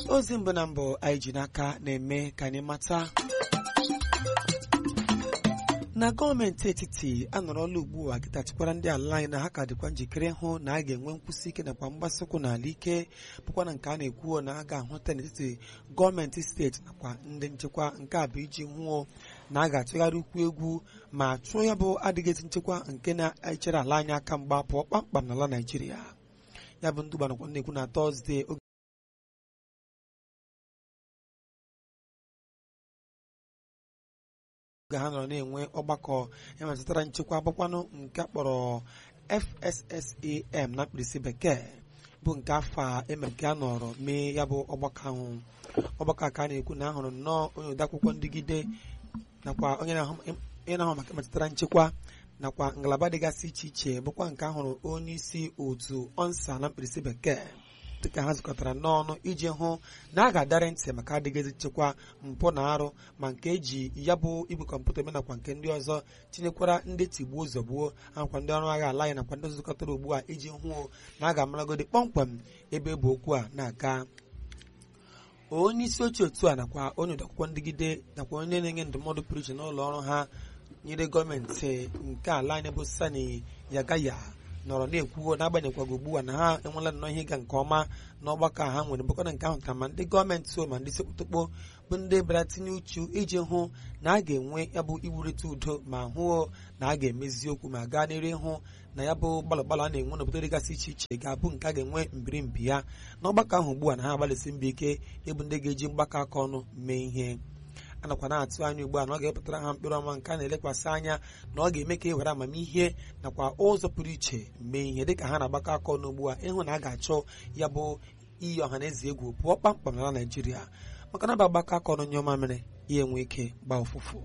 ozi mbụ na mbụ anyị ji n'aka na-eme ka anyị mata na gọọmenti etiti anọrọla ugbu a gịtachikwara ndị ala anyị na ha ka dịkwa njikere hụ na a ga-enwe nkwụsị ike nakwa mgbasokwu n'ala ike bụkwa na nke a na-ekwuo na a ga-ahụta n'etiti gọọmenti steeti nakwa ndị nchekwa nke a bụ iji hụo na a ga-atụgharị ukwu egwu ma chụọ ya bụ adịghịzi nchekwa nke na-echere ala anyị aka mgba pụọ kpamkpam n'ala naijiria ya bụ ndụba nakwa na-ekwu na tọzdee oge oge ha nọrọ na-enwe ọgbakọ emetụtara nchekwa agbakwanụ nke akpọrọ FSSAM na mkpirisi bekee bụ nke afọ a emere nke a nọrọ mee ya bụ ọgbakọ ahụ ọgbakọ a ka a na-ekwu na ahụrụ nnọọ onye odeakwụkwọ ndịgide nakwa onye na-ahụ maka emetụtara nchekwa nakwa ngalaba dịgasị iche iche bụkwa nke ahụrụ onye isi otu ọnsa na mkpirisi bekee dịka ha zukọtara n'ọnụ iji hụ na a ga-adarị ntị maka adịghịzi nchekwa mpụ na arụ ma nke eji ya bụ igwe kọmputa eme nakwa nke ndị ọzọ tinyekwara ndị tigbuo zọgbuo nakwa ndị ọrụ agha ala anyị nakwa ndị zukọtara ugbu a iji hụ na a ga-amaragodi kpọmkwem ebe bụ okwu a na-aga onye isi oche otu a nakwa onye odeakwụkwọ ndịgide nakwa onye na-enye ndụmọdụ pụrụ iche n'ụlọ ọrụ ha nyere gọọmenti nke ala anyị bụ sani yagaya nọrọ na-ekwuo n'agbanyeghịkwago ugbu a na ha enwela nnọọ ihe ịga nke ọma n'ọgbakọ ha nwere bụkwana nke ahụ ka ma ndị gọọmenti so ma ndị sekpụtokpo bụ ndị bịara tinye uchu iji hụ na a ga-enwe ya bụ iwurịta udo ma hụo na a ga-emezi okwu ma gaa n'iru ịhụ na ya bụ gbalụ gbalụ a na-enwe n'obodo dịgasị iche iche ga-abụ nke a ga-enwe mbirimbi ya n'ọgbakọ ahụ ugbu a na ha agbalịsi mbọ ike ịbụ ndị ga-eji mgbakọ aka ọnụ mee ihe a nakwa na-atụ anya ugbu a na ọ ga-epụtara ha mkpụrụ ọma nke a na-elekwasị anya na ọ ga-eme ka e were amamihe nakwa ụzọ pụrụ iche mee ihe dịka ha na-agbakọ aka ọnụ ugbu a ịhụ na a ga-achọ ya bụ iyi ọha na eze egwu pụọ kpamkpam n'ala Naịjirịa maka na ba agbakọ aka ọnụ nye ọma mere ya enwe ike gbaa ụfụfụ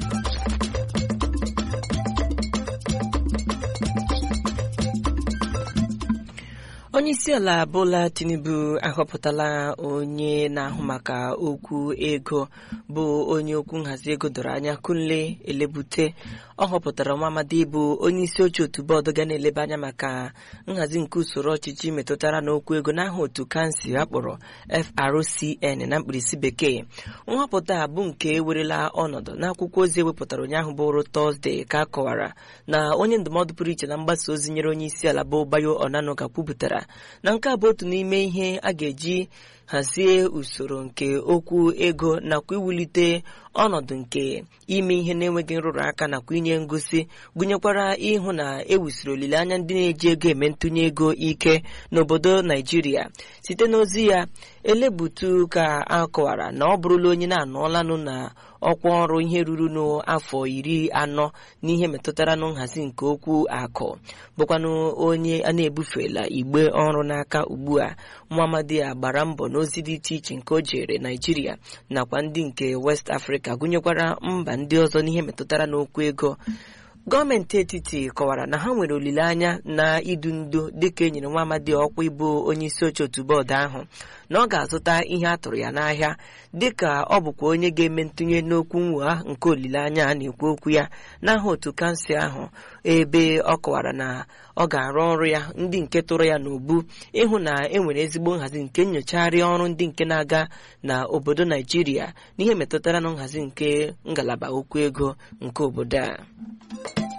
onye isi ala Bola Tinubu ahọpụtala onye na-ahụ maka okwu ego bụ onye okwu nhazi ego doro anya Kunle Elebute ọ họpụtara Nwamadi bụ onye isi oche otu bọọdụ ga na-eleba anya maka nhazi nke usoro ọchịchị metụtara n'okwu ego n'aha otu kansụl akpọrọ FRCN na mkpirisi bekee nhọpụta a bụ nke werela ọnọdụ n'akwụkwọ ozi ewepụtara ụnyaahụ bụrụ Tọzdee ka a kọwara na onye ndụmọdụ pụrụ iche na mgbasa ozi nyere onye isi ala bụ Bayo Onanuga kwupụtara na nke a bụ otu n'ime ihe a ga-eji hazie usoro nke okwu ego nakwa iwulite ọnọdụ nke ime ihe na-enweghị nrụrụ aka nakwa inye ngosi gụnyekwara ịhụ na ewusiri olileanya ndị na-eji ego eme ntụnye ego ike n'obodo Naijiria site n'ozi ya elebutu ka a kọwara na ọ bụrụla onye na-anọọlanụ na ọkwa ọrụ ihe ruru n'afọ iri anọ n'ihe metụtara na nhazi nke okwu akụ bụkwanụ onye a na-ebufela igbe ọrụ n'aka ugbu a Muhammadi a gbara mbọ n'ozi dị iche iche nke o jere Naijiria nakwa ndị nke West Africa gụnyekwara mba ndị ọzọ n'ihe metụtara n'okwu ego gọọmenti etiti kọwara na ha nwere olileanya na idu ndo dịka enyere nwa amadi ọkwa ịbụ onye isi oche otu bọọdụ ahụ na ọ ga-azụta ihe a tụrụ ya n'ahịa dịka ọ bụkwa onye ga-eme ntụnye n'okwu nwụa nke olileanya a na-ekwu okwu ya n'aha otu kansụl ahụ ebe ọ kọwara na ọ ga-arụ ọrụ ya ndị nke tụrụ ya n'ubu ịhụ na e nwere ezigbo nhazi nke nyochagharị ọrụ ndị nke na-aga na obodo Naijiria n'ihe metụtara na nhazi nke ngalaba okwu ego nke obodo a